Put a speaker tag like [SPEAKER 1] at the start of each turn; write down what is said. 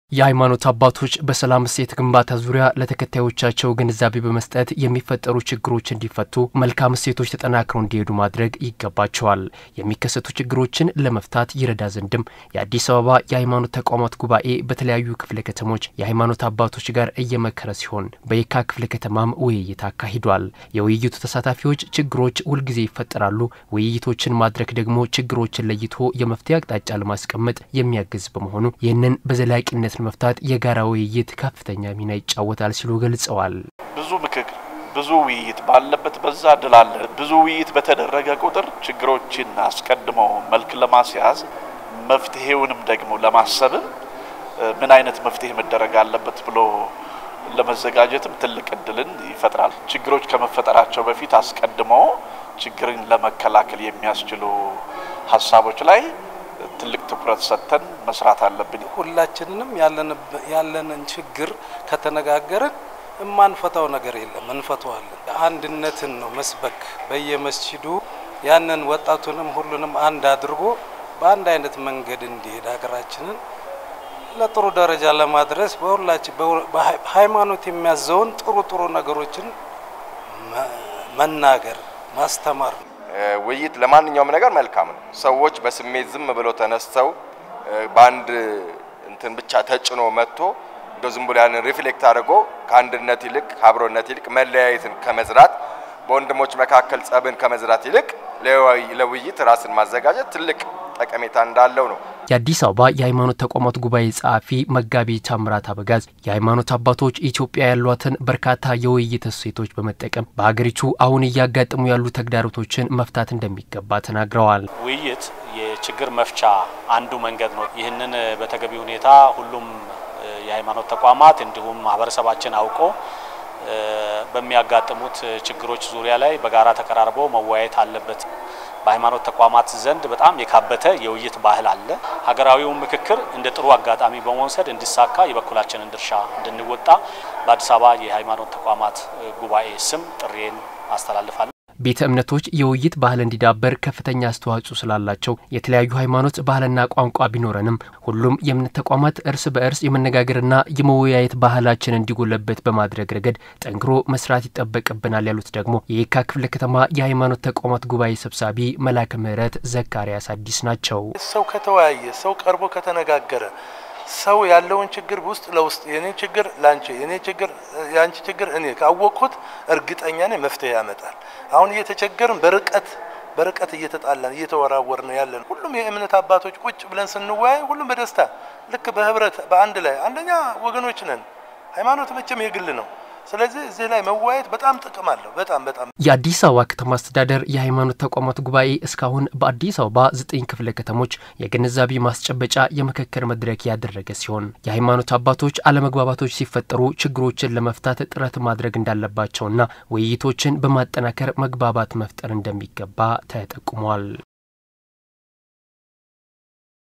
[SPEAKER 1] የሃይማኖት አባቶች በሰላም እሴት ግንባታ ዙሪያ ለተከታዮቻቸው ግንዛቤ በመስጠት የሚፈጠሩ ችግሮች እንዲፈቱ መልካም እሴቶች ተጠናክረው እንዲሄዱ ማድረግ ይገባቸዋል። የሚከሰቱ ችግሮችን ለመፍታት ይረዳ ዘንድም የአዲስ አበባ የሃይማኖት ተቋማት ጉባኤ በተለያዩ ክፍለ ከተሞች የሃይማኖት አባቶች ጋር እየመከረ ሲሆን በየካ ክፍለ ከተማም ውይይት አካሂዷል። የውይይቱ ተሳታፊዎች ችግሮች ሁልጊዜ ይፈጠራሉ፣ ውይይቶችን ማድረግ ደግሞ ችግሮችን ለይቶ የመፍትሄ አቅጣጫ ለማስቀመጥ የሚያግዝ በመሆኑ ይህንን በዘላቂነት መፍታት የጋራ ውይይት ከፍተኛ ሚና ይጫወታል ሲሉ ገልጸዋል።
[SPEAKER 2] ብዙ ምክክር፣ ብዙ ውይይት ባለበት በዛ ድል አለ። ብዙ ውይይት በተደረገ ቁጥር ችግሮችን አስቀድሞ መልክ ለማስያዝ መፍትሄውንም ደግሞ ለማሰብም ምን አይነት መፍትሄ መደረግ አለበት ብሎ ለመዘጋጀትም ትልቅ እድልን ይፈጥራል። ችግሮች ከመፈጠራቸው በፊት አስቀድሞ ችግርን ለመከላከል የሚያስችሉ ሀሳቦች ላይ ትልቅ ትኩረት ሰጥተን መስራት አለብን።
[SPEAKER 3] ሁላችንንም ያለንን ችግር ከተነጋገርን የማንፈታው ነገር የለም፣ እንፈተዋለን። አንድነትን ነው መስበክ በየመስጂዱ ያንን ወጣቱንም ሁሉንም አንድ አድርጎ በአንድ አይነት መንገድ እንዲሄድ ሀገራችንን ለጥሩ ደረጃ ለማድረስ በሁላችን ሃይማኖት የሚያዘውን ጥሩ ጥሩ ነገሮችን መናገር ማስተማር ነው።
[SPEAKER 4] ውይይት ለማንኛውም ነገር መልካም ነው። ሰዎች በስሜት ዝም ብለው ተነስተው በአንድ እንትን ብቻ ተጭኖ መጥቶ እንደ ዝም ብሎ ያንን ሪፍሌክት አድርጎ ከአንድነት ይልቅ ከአብሮነት ይልቅ መለያየትን ከመዝራት በወንድሞች መካከል ጸብን ከመዝራት ይልቅ ለውይይት ራስን ማዘጋጀት ትልቅ ጠቀሜታ እንዳለው ነው።
[SPEAKER 1] የአዲስ አበባ የሃይማኖት ተቋማት ጉባኤ ጸሐፊ መጋቢ ታምራት አበጋዝ የሃይማኖት አባቶች ኢትዮጵያ ያሏትን በርካታ የውይይት እሴቶች በመጠቀም በሀገሪቱ አሁን እያጋጠሙ ያሉ ተግዳሮቶችን መፍታት እንደሚገባ ተናግረዋል።
[SPEAKER 5] ውይይት የችግር መፍቻ አንዱ መንገድ ነው። ይህንን በተገቢ ሁኔታ ሁሉም የሃይማኖት ተቋማት እንዲሁም ማህበረሰባችን አውቆ በሚያጋጥሙት ችግሮች ዙሪያ ላይ በጋራ ተቀራርቦ መወያየት አለበት። በሃይማኖት ተቋማት ዘንድ በጣም የካበተ የውይይት ባህል አለ። ሀገራዊውን ምክክር እንደ ጥሩ አጋጣሚ በመውሰድ እንዲሳካ የበኩላችንን ድርሻ እንድንወጣ በአዲስ አበባ የሃይማኖት ተቋማት ጉባኤ ስም ጥሪዬን አስተላልፋለሁ።
[SPEAKER 1] ቤተ እምነቶች የውይይት ባህል እንዲዳበር ከፍተኛ አስተዋጽኦ ስላላቸው የተለያዩ ሃይማኖት ባህልና ቋንቋ ቢኖረንም ሁሉም የእምነት ተቋማት እርስ በእርስ የመነጋገርና የመወያየት ባህላችን እንዲጎለበት በማድረግ ረገድ ጠንክሮ መስራት ይጠበቅብናል ያሉት ደግሞ የየካ ክፍለ ከተማ የሃይማኖት ተቋማት ጉባኤ ሰብሳቢ መላከ ምሕረት ዘካርያስ አዲስ ናቸው።
[SPEAKER 6] ሰው ከተወያየ፣ ሰው ቀርቦ ከተነጋገረ ሰው ያለውን ችግር ውስጥ ለውስጥ የኔ ችግር ላንቺ የኔ ችግር ያንቺ ችግር እኔ ካወቅኩት እርግጠኛ ነኝ መፍትሄ ያመጣል። አሁን እየተቸገርን በርቀት በርቀት እየተጣላን እየተወራወርን ያለን ሁሉም የእምነት አባቶች ቁጭ ብለን ስንወያይ ሁሉም በደስታ ልክ በህብረት በአንድ ላይ አንደኛ ወገኖች ነን። ሃይማኖት መቼም የግል ነው። ስለዚህ እዚህ ላይ መወያየት በጣም ጥቅም አለው። በጣም በጣም
[SPEAKER 1] የአዲስ አበባ ከተማ አስተዳደር የሃይማኖት ተቋማት ጉባኤ እስካሁን በአዲስ አበባ ዘጠኝ ክፍለ ከተሞች የግንዛቤ ማስጨበጫ የምክክር መድረክ ያደረገ ሲሆን የሃይማኖት አባቶች አለመግባባቶች ሲፈጠሩ ችግሮችን ለመፍታት ጥረት ማድረግ እንዳለባቸውና ውይይቶችን በማጠናከር መግባባት መፍጠር እንደሚገባ ተጠቁሟል።